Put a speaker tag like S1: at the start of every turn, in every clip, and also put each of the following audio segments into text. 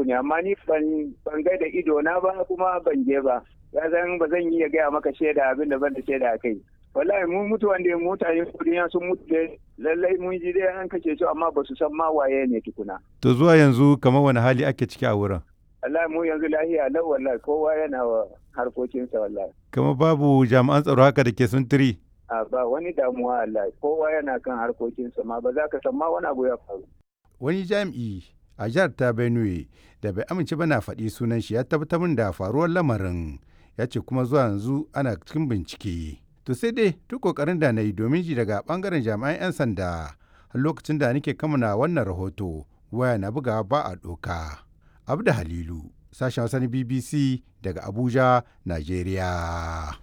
S1: uku ne amma ni ban ga da ido na ba kuma ban je ba ya zan ba zan iya gaya maka shaida abin da ban da shaida a kai wallahi mun mutu wanda mutane duniya sun mutu da lallai mun ji dai an kace su amma ba su san ma waye ne tukuna
S2: to zuwa yanzu kamar wani hali ake ciki a wurin
S1: wallahi mu yanzu lahiya lau wallahi kowa yana wa harkokinsa wallahi
S2: kamar babu jami'an tsaro haka da ke suntiri
S1: a ba wani damuwa wallahi kowa yana kan harkokinsa ma ba za ka san ma wani abu ya faru
S2: wani jami'i a jihar ta benue da bai amince ba na faɗi sunan shi ya tabbatar min da faruwar lamarin ya ce kuma zuwa yanzu ana cikin bincike to sai dai duk kokarin da na yi domin ji daga bangaren jami'an 'yan sanda har lokacin da nake kamana wannan rahoto waya na bugawa ba a doka abda halilu sashen wasan bbc daga abuja nigeria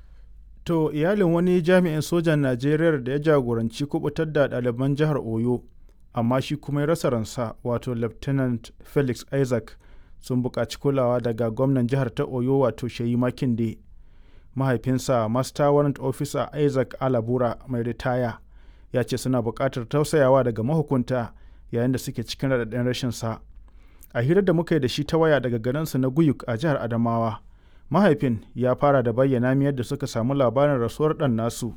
S3: To iyalin wani jami'in sojan Najeriya da ya jagoranci kubutar da ɗaliban jihar Oyo, amma shi kuma ya rasa ransa wato Lieutenant Felix Isaac sun buƙaci kulawa daga gwamnan jihar ta Oyo wato Sheyi Makinde. Mahaifinsa Master Warrant Officer Isaac Alabura mai ritaya ya ce suna buƙatar tausayawa daga mahukunta yayin da suke cikin raɗaɗin rashinsa. A hirar da muka yi da shi ta waya daga garinsa na Guyuk a jihar Adamawa. mahaifin ya fara da bayyana mi yadda suka samu labarin rasuwar ɗan nasu.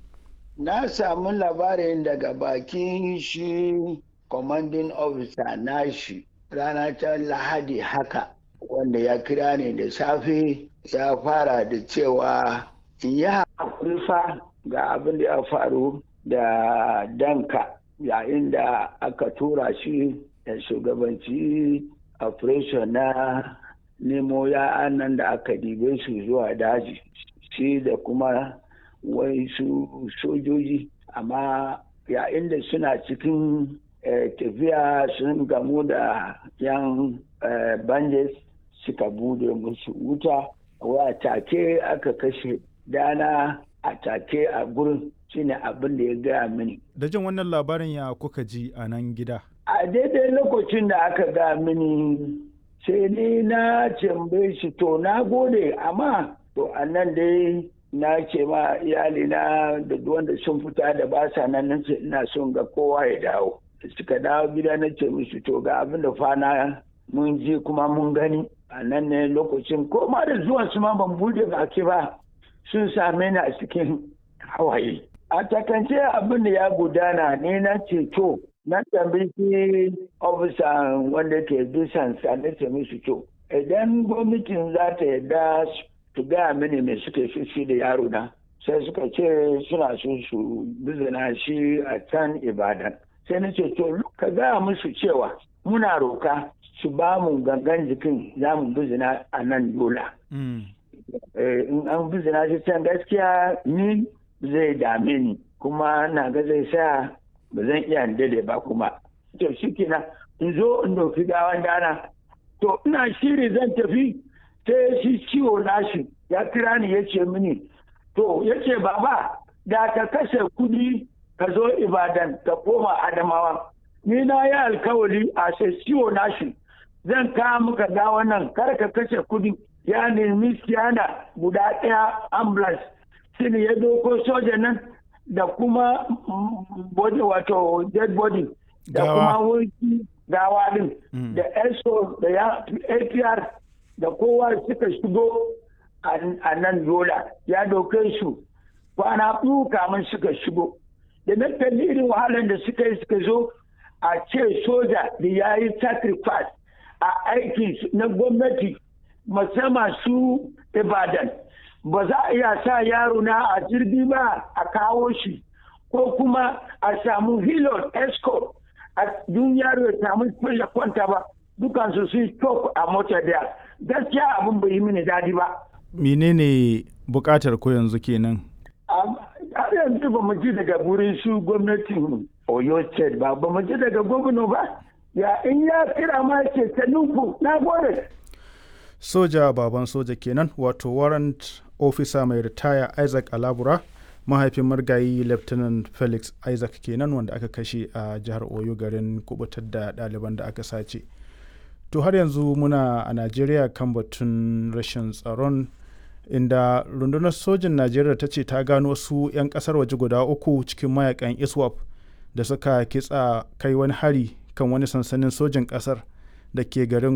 S4: Na samu labarin daga bakin shi commanding officer nashi rana ta lahadi haka wanda ya kira ne da safe ya fara da cewa in yi haƙuri fa ga abin da ya faru da danka yayin da aka tura shi da shugabanci operation na nemo ya'an nan da aka dibe su zuwa daji shi da kuma wai su sojoji amma yayin da suna cikin tafiya sun gamu da yan banjes suka bude musu wuta wa take aka kashe dana a take a gurin shine abin da ya gaya mini
S3: da jin wannan labarin ya kuka ji a nan gida
S4: a daidai lokacin da aka gaya mini sai ni na tambaye shi to na gode amma to annan dai na ce ma iyali na da wanda sun fita da ba sa nan nace ina son ga kowa ya dawo suka dawo gida na ce musu to ga abin da fana mun ji kuma mun gani a nan ne lokacin ko ma da zuwan su ma ban bude baki ba sun same ni a cikin hawaye a takance abin da ya gudana ne na ce to na tambayi ofisa wanda ke bisan na ce musu to idan gwamnatin za ta yarda su gaya mini mai suke shi da yaro na sai suka ce suna so su bizina shi a can ibadan sai na ce to ka gaya musu cewa muna roka su ba mu gangan jikin za mu bizina a nan yola in an bizina shi can gaskiya ni zai dame ni kuma na ga zai sa ba zan iya dade ba kuma to shi kenan in zo in doki gawan dana to ina shiri zan tafi sai shi ciwo nashi ya kira ni ya ce mini to ya ce baba da ka kashe kudi ka zo ibadan ka koma adamawa ni na yi alkawari a sai ciwo nashi zan kawo muka gawan nan kar ka kashe kudi ya nemi siyana guda ɗaya ambulance shi ya doko soja nan da kuma body wato dead body da kuma wurki gawa din da eso da ya apr da kowa suka shigo a nan yola ya doke su kwana biyu kamun suka shigo da na kalli irin wahalar da suka yi suka zo a ce soja da ya yi sacrifice a aiki na gwamnati musamman su ibadan ba za a iya sa yaro na a jirgi ba a kawo shi ko kuma a samu hilon escort a dun yaro ya samu ya kwanta ba dukansu su stop a mota da gaskiya abin bai yi mini dadi ba
S3: menene bukatar ko yanzu kenan
S4: har yanzu ba mu ji daga wurin su gwamnatin oyo state ba ba mu ji daga gwamna ba ya in ya kira ma ce ta nufu na gode
S3: soja baban soja kenan wato warrant ofisa mai ritaya isaac alabura mahaifin margayi lieutenant felix isaac kenan wanda aka kashe a jihar oyo garin kubutar da ɗaliban da aka sace to har yanzu muna a najeriya kan batun rashin tsaron inda rundunar sojin najeriya ta ce ta gano wasu 'yan kasar waje guda uku cikin mayakan iswap da suka kitsa kai wani hari kan wani sansanin sojin kasar da ke garin